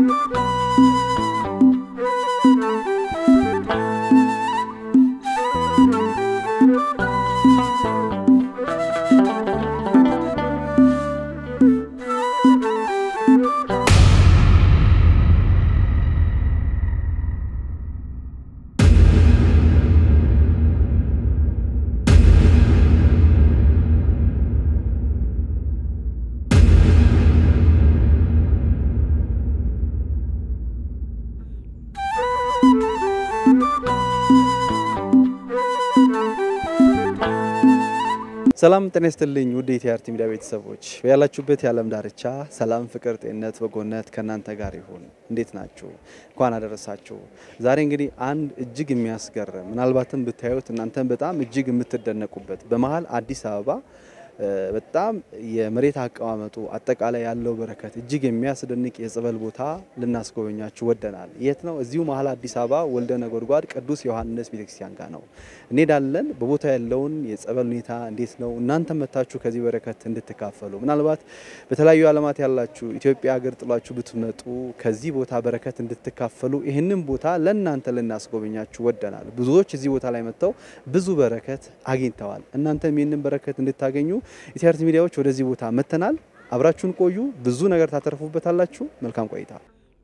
ሰላም ጤና ይስጥልኝ ውድ የቲአርቲ ሚዲያ ቤተሰቦች ያላችሁበት የዓለም ዳርቻ ሰላም፣ ፍቅር፣ ጤንነት፣ በጎነት ከእናንተ ጋር ይሁን። እንዴት ናችሁ? እንኳን አደረሳችሁ። ዛሬ እንግዲህ አንድ እጅግ የሚያስገርም ምናልባትም ብታዩት እናንተን በጣም እጅግ የምትደነቁበት በመሀል አዲስ አበባ በጣም የመሬት አቀማመጡ አጠቃላይ ያለው በረከት እጅግ የሚያስደንቅ የጸበል ቦታ ልናስጎበኛችሁ ወደናል። የት ነው? እዚሁ መሀል አዲስ አበባ ወልደ ነጎድጓድ ቅዱስ ዮሐንስ ቤተክርስቲያን ጋር ነው እንሄዳለን። በቦታ ያለውን የጸበል ሁኔታ እንዴት ነው እናንተ መታችሁ ከዚህ በረከት እንድትካፈሉ ምናልባት በተለያዩ ዓለማት ያላችሁ ኢትዮጵያ ሀገር ጥሏችሁ ብትመጡ ከዚህ ቦታ በረከት እንድትካፈሉ ይህንን ቦታ ለእናንተ ልናስጎበኛችሁ ወደናል። ብዙዎች እዚህ ቦታ ላይ መጥተው ብዙ በረከት አግኝተዋል። እናንተም ይህንን በረከት እንድታገኙ የቲአርቲ ሚዲያዎች ወደዚህ ቦታ መጥተናል። አብራችሁን ቆዩ። ብዙ ነገር ታተርፉበታላችሁ። መልካም ቆይታ።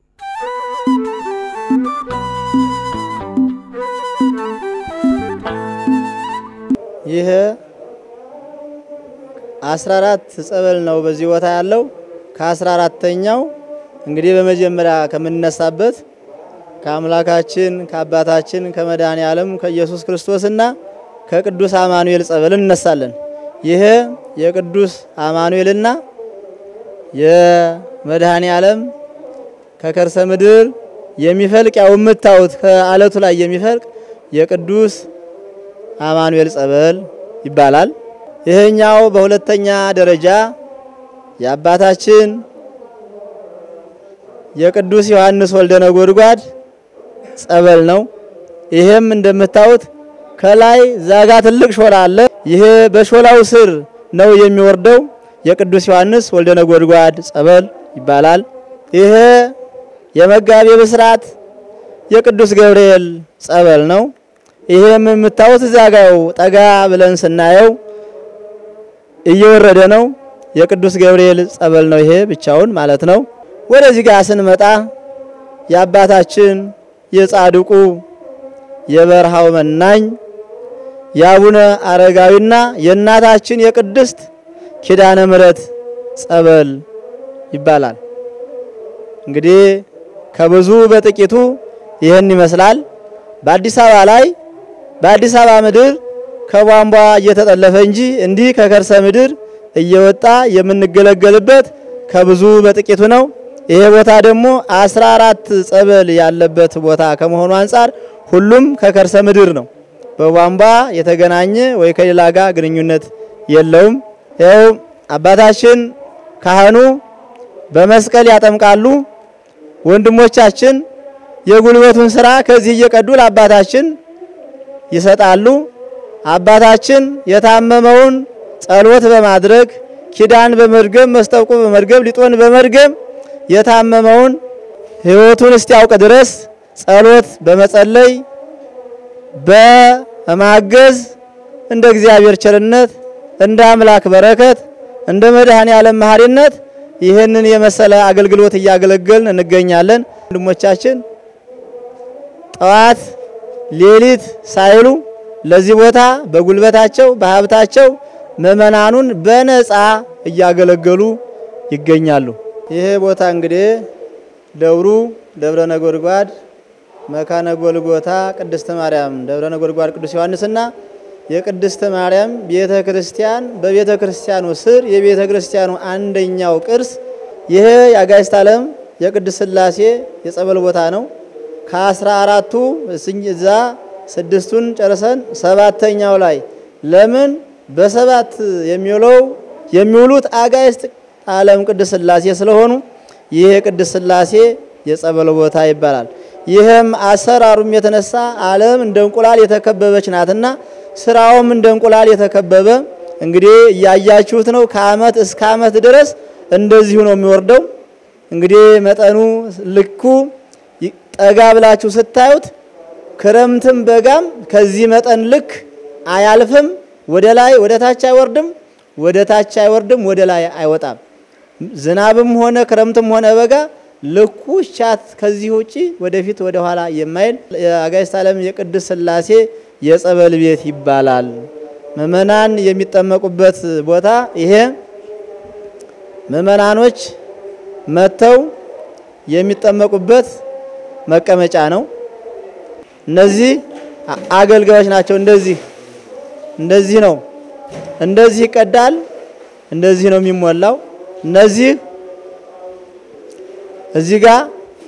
ይህ አስራ አራት ጸበል ነው በዚህ ቦታ ያለው። ከአስራ አራተኛው እንግዲህ በመጀመሪያ ከምንነሳበት ከአምላካችን ከአባታችን ከመድኃኔ ዓለም ከኢየሱስ ክርስቶስና ከቅዱስ አማኑኤል ጸበል እንነሳለን። ይህ የቅዱስ አማኑኤልና የመድኃኔ ዓለም ከከርሰ ምድር የሚፈልቅ ያው የምታዩት ከአለቱ ላይ የሚፈልቅ የቅዱስ አማኑኤል ጸበል ይባላል። ይህኛው በሁለተኛ ደረጃ የአባታችን የቅዱስ ዮሐንስ ወልደ ነጎድጓድ ጸበል ነው። ይሄም እንደምታዩት ከላይ ዛጋ ትልቅ ሾላ አለ። ይሄ በሾላው ስር ነው የሚወርደው የቅዱስ ዮሐንስ ወልደ ነጎድጓድ ጸበል ይባላል። ይሄ የመጋቤ ብስራት የቅዱስ ገብርኤል ጸበል ነው። ይሄም የምታዩት ዛጋው ጠጋ ብለን ስናየው እየወረደ ነው የቅዱስ ገብርኤል ጸበል ነው። ይሄ ብቻውን ማለት ነው። ወደዚህ ጋር ስንመጣ የአባታችን የጻድቁ የበረሃው መናኝ የአቡነ አረጋዊና የእናታችን የቅድስት ኪዳነ ምሕረት ጸበል ይባላል። እንግዲህ ከብዙ በጥቂቱ ይህን ይመስላል። በአዲስ አበባ ላይ በአዲስ አበባ ምድር ከቧንቧ እየተጠለፈ እንጂ እንዲህ ከከርሰ ምድር እየወጣ የምንገለገልበት ከብዙ በጥቂቱ ነው። ይሄ ቦታ ደግሞ አስራ አራት ጸበል ያለበት ቦታ ከመሆኑ አንጻር ሁሉም ከከርሰ ምድር ነው። በቧንቧ የተገናኘ ወይ ከሌላ ጋር ግንኙነት የለውም። ይኸው አባታችን ካህኑ በመስቀል ያጠምቃሉ። ወንድሞቻችን የጉልበቱን ስራ ከዚህ እየቀዱ ለአባታችን ይሰጣሉ። አባታችን የታመመውን ጸሎት በማድረግ ኪዳን በመድገም መስጠቁ በመድገም ሊጦን በመድገም የታመመውን ሕይወቱን እስቲያውቅ ድረስ ጸሎት በመጸለይ በማገዝ እንደ እግዚአብሔር ቸርነት እንደ አምላክ በረከት እንደ መድኃኔ ዓለም መሐሪነት ይህንን የመሰለ አገልግሎት እያገለገልን እንገኛለን። ወንድሞቻችን ጠዋት ሌሊት ሳይሉ ለዚህ ቦታ በጉልበታቸው በሀብታቸው ምእመናኑን በነፃ እያገለገሉ ይገኛሉ። ይሄ ቦታ እንግዲህ ደብሩ ደብረ ነጎድጓድ መካነ ጎልጎታ ቅድስት ማርያም ደብረ ነጎድጓድ ቅዱስ ዮሐንስና የቅድስት ማርያም ቤተ ክርስቲያን በቤተ ክርስቲያኑ ስር የቤተ ክርስቲያኑ አንደኛው ቅርስ ይሄ የአጋዕዝተ ዓለም የቅድስት ሥላሴ የጸበል ቦታ ነው። ከአስራ አራቱ እዛ ስድስቱን ጨርሰን ሰባተኛው ላይ ለምን በሰባት የሚውለው የሚውሉት አጋዕዝተ ዓለም ቅድስት ሥላሴ ስለሆኑ ይህ የቅድስት ሥላሴ የጸበል ቦታ ይባላል። ይህም አሰራሩም የተነሳ ዓለም እንደ እንቁላል የተከበበች ናትና ስራውም እንደ እንቁላል የተከበበ እንግዲህ እያያችሁት ነው። ከአመት እስከ አመት ድረስ እንደዚሁ ነው የሚወርደው። እንግዲህ መጠኑ ልኩ ጠጋ ብላችሁ ስታዩት ክረምትም በጋም ከዚህ መጠን ልክ አያልፍም። ወደ ላይ ወደ ታች አይወርድም፣ ወደ ታች አይወርድም፣ ወደ ላይ አይወጣም። ዝናብም ሆነ ክረምትም ሆነ በጋ ልኩ ሻት ከዚህ ውጪ ወደፊት ወደ ኋላ የማይል የአጋዕዝተ ዓለም የቅድስት ሥላሴ የጸበል ቤት ይባላል። ምእመናን የሚጠመቁበት ቦታ ይሄ ምእመናኖች መጥተው የሚጠመቁበት መቀመጫ ነው። እነዚህ አገልጋዮች ናቸው። እንደዚህ እንደዚህ ነው። እንደዚህ ይቀዳል። እንደዚህ ነው የሚሞላው። እነዚህ እዚህ ጋር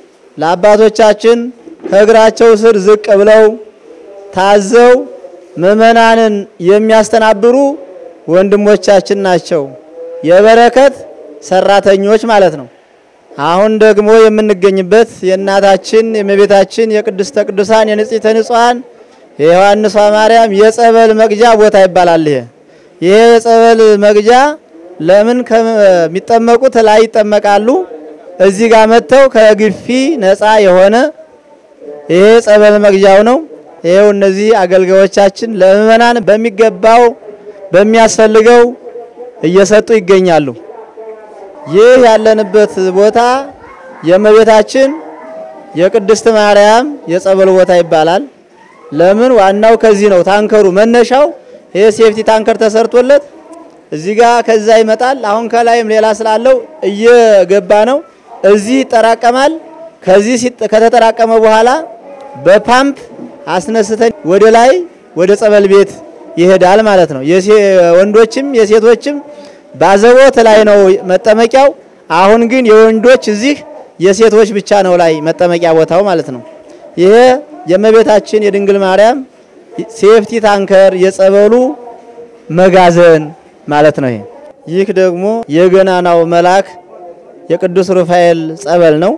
ለአባቶቻችን ከእግራቸው ስር ዝቅ ብለው ታዘው ምእመናንን የሚያስተናብሩ ወንድሞቻችን ናቸው። የበረከት ሰራተኞች ማለት ነው። አሁን ደግሞ የምንገኝበት የእናታችን የእመቤታችን የቅድስተ ቅዱሳን የንጽሕተ ንጹሐን የዮሐንሷ ማርያም የጸበል መግጃ ቦታ ይባላል። ይሄ ይሄ የጸበል መግጃ ለምን ከሚጠመቁት ላይ ይጠመቃሉ። እዚህ ጋር መጥተው ከግፊ ነፃ የሆነ ይሄ ጸበል መግጃው ነው። ይሄው እነዚህ አገልጋዮቻችን ለምእመናን በሚገባው በሚያስፈልገው እየሰጡ ይገኛሉ። ይህ ያለንበት ቦታ የእመቤታችን የቅድስት ማርያም የጸበል ቦታ ይባላል። ለምን ዋናው ከዚህ ነው። ታንከሩ መነሻው ይሄ ሴፍቲ ታንከር ተሰርቶለት እዚህ ጋር ከዛ ይመጣል። አሁን ከላይም ሌላ ስላለው እየገባ ነው። እዚህ ይጠራቀማል። ከዚህ ከተጠራቀመ በኋላ በፓምፕ አስነስተን ወደ ላይ ወደ ጸበል ቤት ይሄዳል ማለት ነው። ወንዶችም የሴቶችም ባዘቦት ላይ ነው መጠመቂያው። አሁን ግን የወንዶች እዚህ የሴቶች ብቻ ነው ላይ መጠመቂያ ቦታው ማለት ነው። ይሄ የእመቤታችን የድንግል ማርያም ሴፍቲ ታንከር የጸበሉ መጋዘን ማለት ነው። ይሄ ይህ ደግሞ የገናናው መልአክ የቅዱስ ሩፋኤል ጸበል ነው።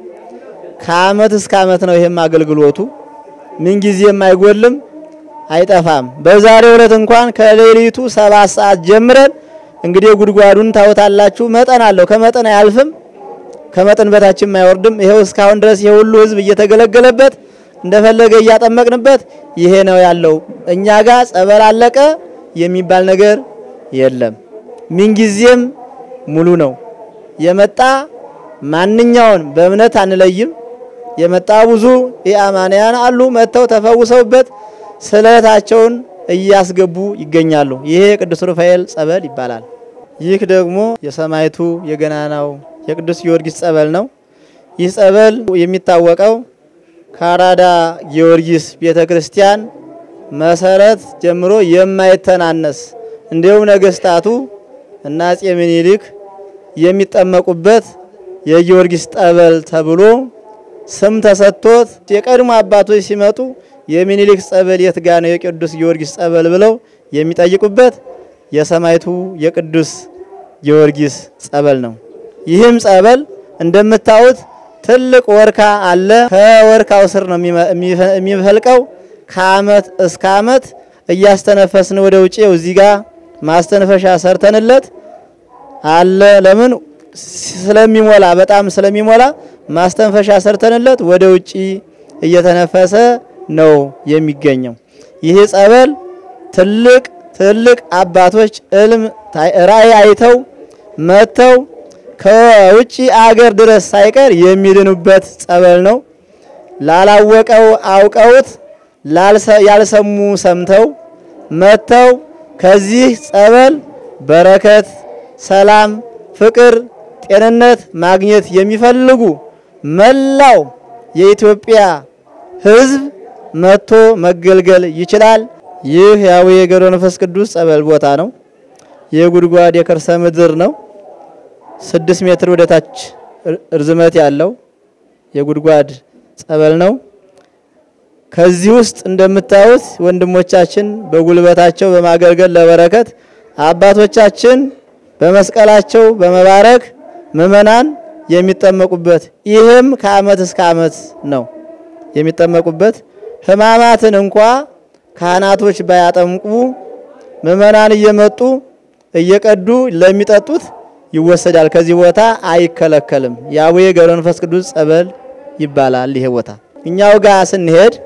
ከአመት እስከ አመት ነው ይሄም አገልግሎቱ ምንጊዜም አይጎልም አይጠፋም። በዛሬው ዕለት እንኳን ከሌሊቱ ሰባት ሰዓት ጀምረን እንግዲህ ጉድጓዱን ታወታላችሁ። መጠን አለው፣ ከመጠን አያልፍም፣ ከመጠን በታችም አይወርድም። ይሄው እስካሁን ድረስ የሁሉ ሕዝብ እየተገለገለበት እንደፈለገ እያጠመቅንበት ይሄ ነው ያለው። እኛ ጋር ጸበል አለቀ የሚባል ነገር የለም። ምንጊዜም ሙሉ ነው። የመጣ ማንኛውን በእምነት አንለይም። የመጣ ብዙ የአማንያን አሉ መጥተው ተፈውሰውበት ስለታቸውን እያስገቡ ይገኛሉ። ይሄ የቅዱስ ሩፋኤል ጸበል ይባላል። ይህ ደግሞ የሰማይቱ የገናናው የቅዱስ ጊዮርጊስ ጸበል ነው። ይህ ጸበል የሚታወቀው ከአራዳ ጊዮርጊስ ቤተ ክርስቲያን መሰረት ጀምሮ የማይተናነስ እንዲሁም ነገስታቱ እና አፄ ምኒልክ የሚጠመቁበት የጊዮርጊስ ጠበል ተብሎ ስም ተሰጥቶት የቀድሞ አባቶች ሲመጡ የሚኒሊክ ጸበል የት ጋ ነው የቅዱስ ጊዮርጊስ ጸበል ብለው የሚጠይቁበት የሰማይቱ የቅዱስ ጊዮርጊስ ጸበል ነው። ይህም ጸበል እንደምታዩት ትልቅ ወርካ አለ። ከወርካው ስር ነው የሚፈልቀው። ከአመት እስከ አመት እያስተነፈስን ወደ ውጭ እዚህ ጋር ማስተንፈሻ ሰርተንለት አለ። ለምን ስለሚሞላ በጣም ስለሚሞላ ማስተንፈሻ ሰርተንለት ወደ ውጪ እየተነፈሰ ነው የሚገኘው። ይህ ጸበል ትልቅ ትልቅ አባቶች እልም ራእይ አይተው መጥተው ከውጪ አገር ድረስ ሳይቀር የሚድኑበት ጸበል ነው። ላላወቀው አውቀውት ያልሰሙ ሰምተው መጥተው ከዚህ ጸበል በረከት፣ ሰላም፣ ፍቅር፣ ጤንነት ማግኘት የሚፈልጉ መላው የኢትዮጵያ ሕዝብ መጥቶ መገልገል ይችላል። ይህ የአቡነ ገብረ መንፈስ ቅዱስ ጸበል ቦታ ነው። የጉድጓድ የከርሰ ምድር ነው። ስድስት ሜትር ወደ ታች እርዝመት ያለው የጉድጓድ ጸበል ነው። ከዚህ ውስጥ እንደምታዩት ወንድሞቻችን በጉልበታቸው በማገልገል ለበረከት አባቶቻችን በመስቀላቸው በመባረክ ምእመናን የሚጠመቁበት ይህም ከአመት እስከ አመት ነው የሚጠመቁበት። ሕማማትን እንኳ ካህናቶች ባያጠምቁ ምእመናን እየመጡ እየቀዱ ለሚጠጡት ይወሰዳል። ከዚህ ቦታ አይከለከልም። የአቡነ ገብረ መንፈስ ቅዱስ ጸበል ይባላል ይሄ ቦታ። እኛው ጋር ስንሄድ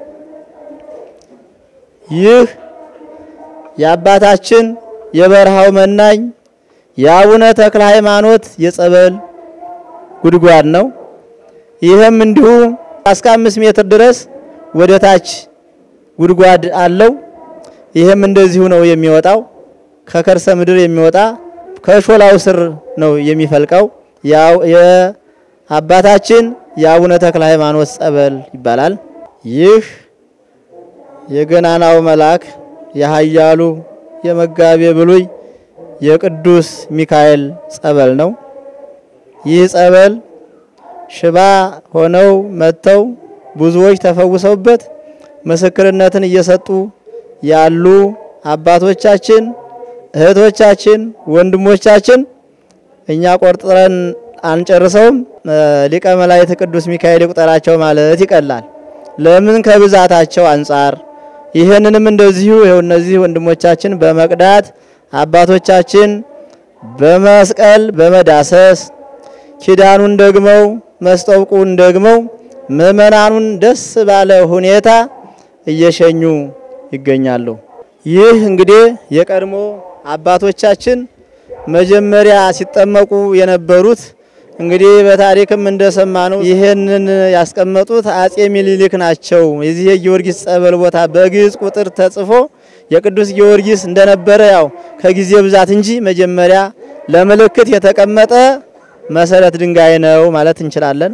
ይህ የአባታችን የበረሃው መናኝ የአቡነ ተክለ ሃይማኖት የጸበል ጉድጓድ ነው። ይህም እንዲሁ እስከ አምስት ሜትር ድረስ ወደ ታች ጉድጓድ አለው። ይህም እንደዚሁ ነው የሚወጣው ከከርሰ ምድር የሚወጣ ከሾላው ስር ነው የሚፈልቀው። ያው የአባታችን የአቡነ ተክለ ሃይማኖት ጸበል ይባላል። ይህ የገናናው መልአክ የኃያሉ የመጋቤ ብሉይ የቅዱስ ሚካኤል ጸበል ነው። ይህ ጸበል ሽባ ሆነው መጥተው ብዙዎች ተፈውሰውበት ምስክርነትን እየሰጡ ያሉ አባቶቻችን፣ እህቶቻችን፣ ወንድሞቻችን እኛ ቆርጥረን አንጨርሰውም። ሊቀ መላእክት ቅዱስ ሚካኤል ይቁጠራቸው ማለት ይቀላል። ለምን ከብዛታቸው አንጻር ይህንንም እንደዚሁ ይኸው እነዚህ ወንድሞቻችን በመቅዳት አባቶቻችን በመስቀል በመዳሰስ ኪዳኑን ደግመው መስጠውቁን ደግመው ምእመናኑን ደስ ባለ ሁኔታ እየሸኙ ይገኛሉ። ይህ እንግዲህ የቀድሞ አባቶቻችን መጀመሪያ ሲጠመቁ የነበሩት እንግዲህ በታሪክም እንደሰማነው ይህንን ያስቀመጡት አጼ ሚኒሊክ ናቸው። የዚህ የጊዮርጊስ ጸበል ቦታ በግዕዝ ቁጥር ተጽፎ የቅዱስ ጊዮርጊስ እንደነበረ ያው ከጊዜ ብዛት እንጂ መጀመሪያ ለምልክት የተቀመጠ መሰረት ድንጋይ ነው ማለት እንችላለን።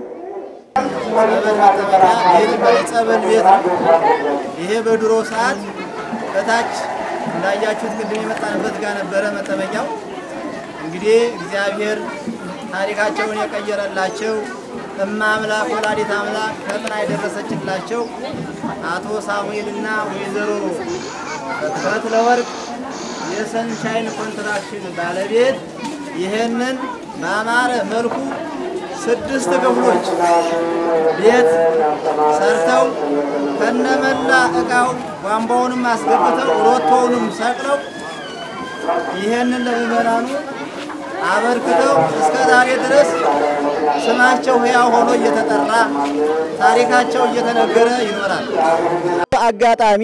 ጸበል ቤት ይሄ በድሮ ሰዓት ከታች እንዳያችሁት ቅድም የመጣንበት ጋር ነበረ መጠመቂያው። እንግዲህ እግዚአብሔር ታሪካቸውን የቀየረላቸው እማ አምላክ ወላዲት አምላክ ፈጥና የደረሰችላቸው አቶ ሳሙኤልና ወይዘሮ ፈትለወርቅ የሰንሻይን ኮንትራክሽን ባለቤት ይህንን በአማረ መልኩ ስድስት ክፍሎች ቤት ሰርተው ከነመላ እቃው ቧንቧውንም አስገብተው ሮቶውንም ሰቅለው ይህንን ለምዕመናኑ አበርክተው እስከ ዛሬ ድረስ ስማቸው ሕያው ሆኖ እየተጠራ ታሪካቸው እየተነገረ ይኖራል። አጋጣሚ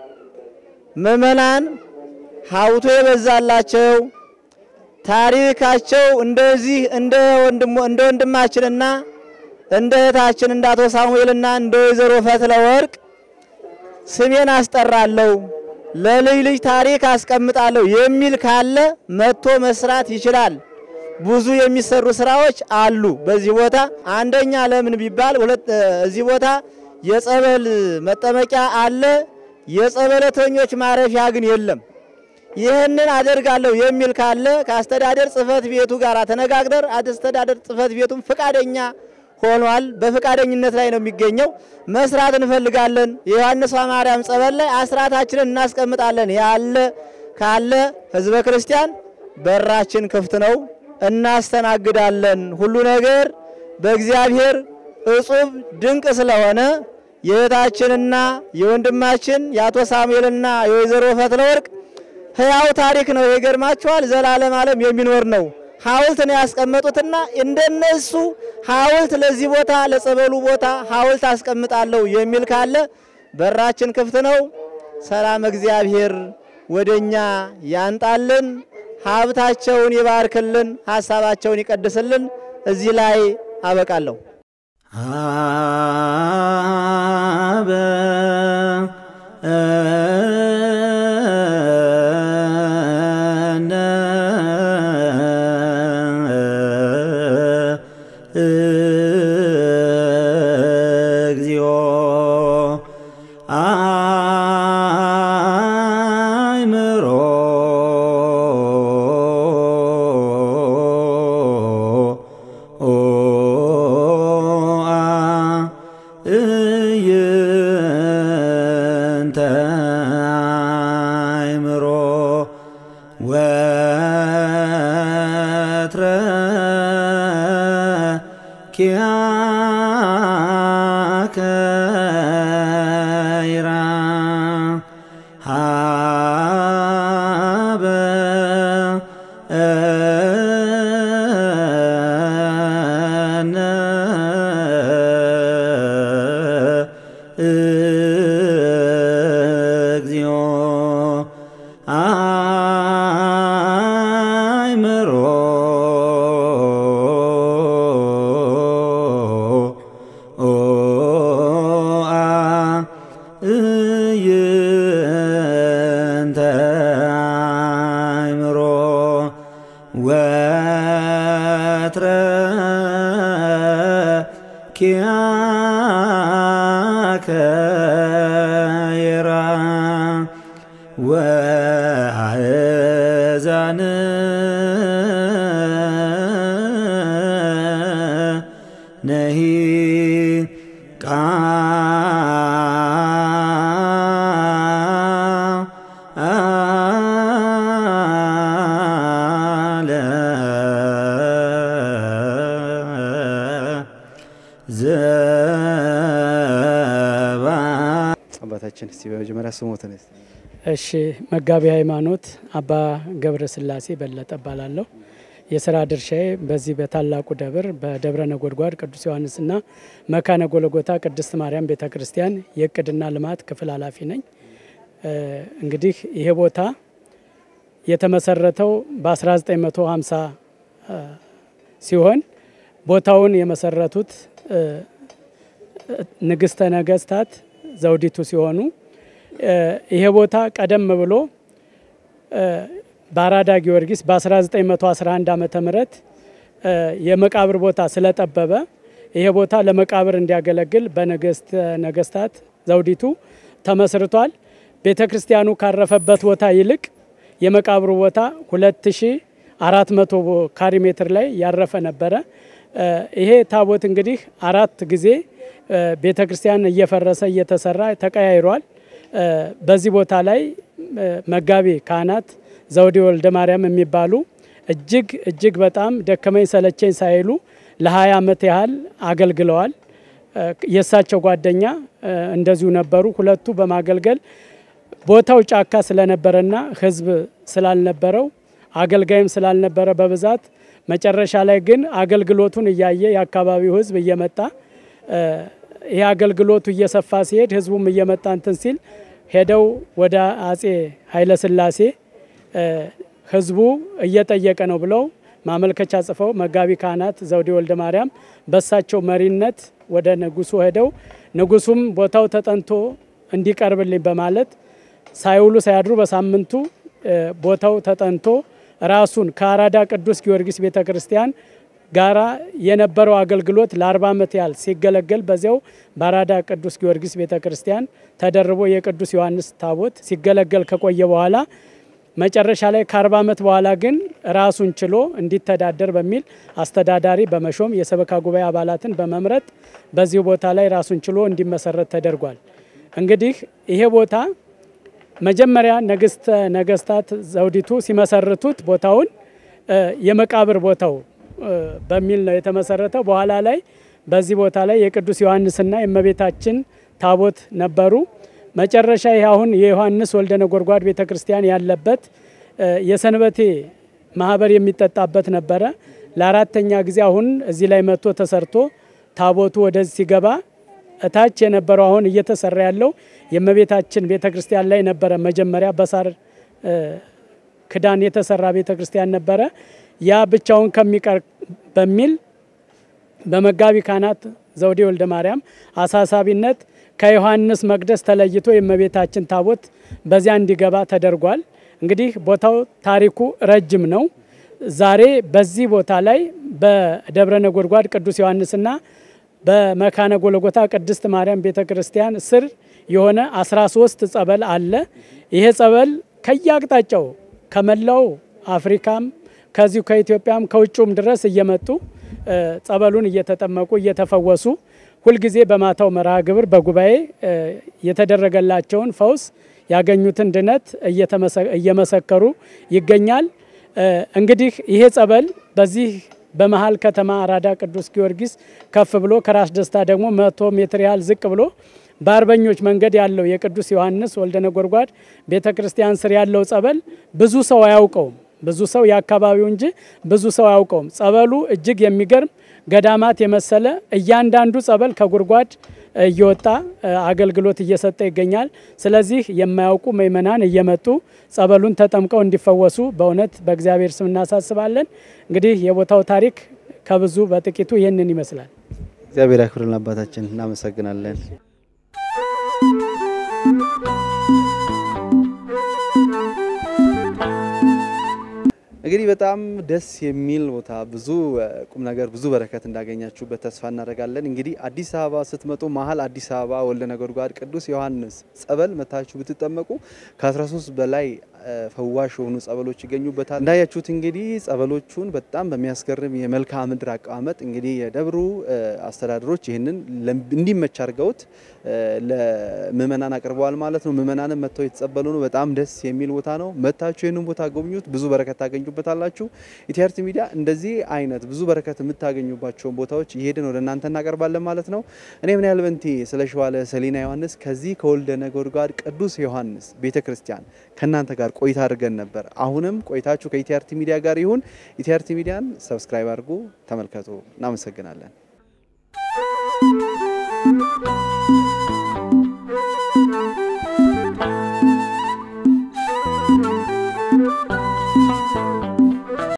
ምዕመናን ሀብቶ የበዛላቸው ታሪካቸው እንደዚህ እንደ ወንድሞ እንደ ወንድማችንና እንደ እህታችን እንደ አቶ ሳሙኤልና እንደ ወይዘሮ ፈትለ ወርቅ ስሜን አስጠራለሁ ለልጅ ልጅ ታሪክ አስቀምጣለሁ የሚል ካለ መጥቶ መስራት ይችላል። ብዙ የሚሰሩ ስራዎች አሉ በዚህ ቦታ። አንደኛ ለምን ቢባል ሁለት እዚህ ቦታ የጸበል መጠመቂያ አለ፣ የጸበለተኞች ማረፊያ ግን የለም። ይህንን አደርጋለሁ የሚል ካለ ከአስተዳደር ጽሕፈት ቤቱ ጋር ተነጋግረር አስተዳደር ጽሕፈት ቤቱም ፍቃደኛ ሆኗል። በፍቃደኝነት ላይ ነው የሚገኘው። መስራት እንፈልጋለን። የዮሐንስ ማርያም ጸበል ላይ አስራታችንን እናስቀምጣለን ያለ ካለ ህዝበ ክርስቲያን በራችን ክፍት ነው፣ እናስተናግዳለን። ሁሉ ነገር በእግዚአብሔር እጹብ ድንቅ ስለሆነ የእህታችንና የወንድማችን የአቶ ሳሙኤልና የወይዘሮ ፈትለ ወርቅ ህያው ታሪክ ነው። ይገርማችኋል። ዘላለም ዓለም የሚኖር ነው። ሐውልት ነው ያስቀመጡትና እንደነሱ ሐውልት ለዚህ ቦታ ለጸበሉ ቦታ ሐውልት አስቀምጣለሁ የሚል ካለ በራችን ክፍት ነው። ሰላም እግዚአብሔር ወደኛ ያንጣልን፣ ሀብታቸውን ይባርክልን፣ ሀሳባቸውን ይቀድስልን። እዚህ ላይ አበቃለሁ። አበ እግዚኦ አእምሮ እይንተ አእምሮ ወትረ ኪያከ ይራ ሃበ ኪያከ ይራ ወአእዛን ነሂ ቃለ ዘባ አባታችን እስቲ በመጀመሪያ ስሞትን እስቲ እሺ መጋቢ ሃይማኖት አባ ገብረ ስላሴ በለጠ እባላለሁ። የስራ ድርሻዬ በዚህ በታላቁ ደብር በደብረ ነጎድጓድ ቅዱስ ዮሐንስና መካነ ጎለጎታ ቅድስት ማርያም ቤተ ክርስቲያን የእቅድና ልማት ክፍል ኃላፊ ነኝ። እ እንግዲህ ይሄ ቦታ የተመሰረተው በ1950 እ ሲሆን ቦታውን የመሰረቱት እ ንግስተ ነገስታት ዘውዲቱ ሲሆኑ እ ይሄ ቦታ ቀደም ብሎ እ በአራዳ ጊዮርጊስ በ1911 ዓመተ ምህረት እ የመቃብር ቦታ ስለጠበበ ይሄ ቦታ ለመቃብር እንዲያገለግል በንግስት ነገስታት ዘውዲቱ ተመስርቷል። ቤተ ክርስቲያኑ ካረፈበት ቦታ ይልቅ የመቃብሩ ቦታ 2400 ካሪ ሜትር ላይ ያረፈ ነበረ። እ ይሄ ታቦት እንግዲህ አራት ጊዜ እ ቤተ ክርስቲያን እየፈረሰ እየተሰራ ተቀያይሯል። እ በዚህ ቦታ ላይ እ መጋቢ ካህናት ዘውዴ ወልደ ማርያም የሚባሉ እጅግ እጅግ በጣም ደከመኝ ሰለቸኝ ሳይሉ ለ20 ዓመት ያህል አገልግለዋል። እ የእሳቸው ጓደኛ እ እንደዚሁ ነበሩ። ሁለቱ በማገልገል ቦታው ጫካ ስለነበረና ሕዝብ ስላልነበረው አገልጋይም ስላልነበረ በብዛት መጨረሻ ላይ ግን አገልግሎቱን እያየ የአካባቢው ሕዝብ እየመጣ እ ይህ አገልግሎቱ እየሰፋ ሲሄድ ሕዝቡም እየመጣ እንትን ሲል ሄደው ወደ አጼ ኃይለስላሴ እ ህዝቡ እየጠየቀ ነው ብለው ማመልከቻ ጽፈው መጋቢ ካህናት ዘውዴ ወልደ ማርያም በሳቸው መሪነት ወደ ንጉሱ ሄደው ንጉሱም ቦታው ተጠንቶ እንዲቀርብልኝ በማለት ሳይውሉ ሳያድሩ በሳምንቱ እ ቦታው ተጠንቶ ራሱን ከአራዳ ቅዱስ ጊዮርጊስ ቤተ ክርስቲያን ጋራ የነበረው አገልግሎት ለ40 ዓመት ያህል ሲገለገል በዚያው በአራዳ ቅዱስ ጊዮርጊስ ቤተ ክርስቲያን ተደርቦ የቅዱስ ዮሐንስ ታቦት ሲገለገል ከቆየ በኋላ መጨረሻ ላይ ከ40 ዓመት በኋላ ግን ራሱን ችሎ እንዲተዳደር በሚል አስተዳዳሪ በመሾም የሰበካ ጉባኤ አባላትን በመምረጥ በዚሁ ቦታ ላይ ራሱን ችሎ እንዲመሰረት ተደርጓል። እንግዲህ ይሄ ቦታ መጀመሪያ ንግስተ ነገስታት ዘውዲቱ ሲመሰርቱት ቦታውን እ የመቃብር ቦታው እ በሚል ነው የተመሰረተው። በኋላ ላይ በዚህ ቦታ ላይ የቅዱስ ዮሐንስና የእመቤታችን ታቦት ነበሩ። መጨረሻ ይህ አሁን የዮሐንስ ወልደ ነጎድጓድ ቤተ ክርስቲያን ያለበት እ የሰንበቴ ማህበር የሚጠጣበት ነበረ። ለአራተኛ ጊዜ አሁን እዚህ ላይ መጥቶ ተሰርቶ ታቦቱ ወደዚህ ሲገባ እታች የነበረው አሁን እየተሰራ ያለው የእመቤታችን ቤተ ክርስቲያን ላይ ነበረ። መጀመሪያ በሳር እ ክዳን የተሰራ ቤተ ክርስቲያን ነበረ። ያ ብቻውን ከሚቀር በሚል በመጋቢ ካህናት ዘውዴ ወልደ ማርያም አሳሳቢነት ከዮሐንስ መቅደስ ተለይቶ የእመቤታችን ታቦት በዚያ እንዲገባ ተደርጓል። እንግዲህ ቦታው ታሪኩ ረጅም ነው። ዛሬ በዚህ ቦታ ላይ በደብረ ነጎድጓድ ቅዱስ ዮሐንስና በመካነ ጎለጎታ ቅድስት ማርያም ቤተ ክርስቲያን ስር የሆነ 13 ጸበል አለ። ይሄ ጸበል ከየአቅጣጫው ከመላው አፍሪካም ከዚሁ ከኢትዮጵያም ከውጭም ድረስ እየመጡ እ ጸበሉን እየተጠመቁ እየተፈወሱ ሁልጊዜ በማታው መርሃ ግብር በጉባኤ እ የተደረገላቸውን ፈውስ ያገኙትን ድነት እየመሰከሩ ይገኛል። እ እንግዲህ ይሄ ጸበል በዚህ በመሀል ከተማ አራዳ ቅዱስ ጊዮርጊስ ከፍ ብሎ ከራስ ደስታ ደግሞ መቶ ሜትር ያህል ዝቅ ብሎ በአርበኞች መንገድ ያለው የቅዱስ ዮሐንስ ወልደ ነጎድጓድ ቤተ ክርስቲያን ስር ያለው ጸበል ብዙ ሰው አያውቀውም። ብዙ ሰው የአካባቢው እንጂ ብዙ ሰው አያውቀውም። ጸበሉ እጅግ የሚገርም ገዳማት የመሰለ እያንዳንዱ ጸበል ከጉድጓድ እየወጣ አገልግሎት እየሰጠ ይገኛል። ስለዚህ የማያውቁ ምእመናን እየመጡ ጸበሉን ተጠምቀው እንዲፈወሱ በእውነት በእግዚአብሔር ስም እናሳስባለን። እንግዲህ የቦታው ታሪክ ከብዙ በጥቂቱ ይህንን ይመስላል። እግዚአብሔር ያክብርልን አባታችን፣ እናመሰግናለን። እንግዲህ በጣም ደስ የሚል ቦታ ብዙ እ፣ ቁም ነገር ብዙ በረከት እንዳገኛችሁበት ተስፋ እናደርጋለን። እንግዲህ አዲስ አበባ ስትመጡ መሀል አዲስ አበባ ወልደ ነጎድጓድ ቅዱስ ዮሐንስ ጸበል መታችሁ ብትጠመቁ ከ13 በላይ እ፣ ፈዋሽ የሆኑ ጸበሎች ይገኙበታል። እንዳያችሁት እንግዲህ ጸበሎቹን በጣም በሚያስገርም የመልክዓ ምድር አቀማመጥ እንግዲህ የደብሩ እ፣ አስተዳደሮች ይህንን ለም- እንዲመች አድርገውት እ፣ ለምእመናን አቅርበዋል ማለት ነው። ምእመናንም መጥተው የተጸበሉ ነው። በጣም ደስ የሚል ቦታ ነው። መታችሁ ይህንን ቦታ ጎብኙት፣ ብዙ በረከት ታገኙበታላችሁ። ኢቲአርቲ ሚዲያ እንደዚህ አይነት ብዙ በረከት የምታገኙባቸውን ቦታዎች እየሄድን ወደ እናንተ እናቀርባለን ማለት ነው። እኔ ምን ያህል በንቲ ስለ ሸዋለ ሰሊና ዮሐንስ ከዚህ ከወልደ ነጎድጓድ ቅዱስ ዮሐንስ ቤተ ክርስቲያን ከእናንተ ጋር ቆይታ አድርገን ነበር። አሁንም ቆይታችሁ ከኢቲአርቲ ሚዲያ ጋር ይሁን። ኢቲአርቲ ሚዲያን ሰብስክራይብ አድርጉ፣ ተመልከቱ። እናመሰግናለን።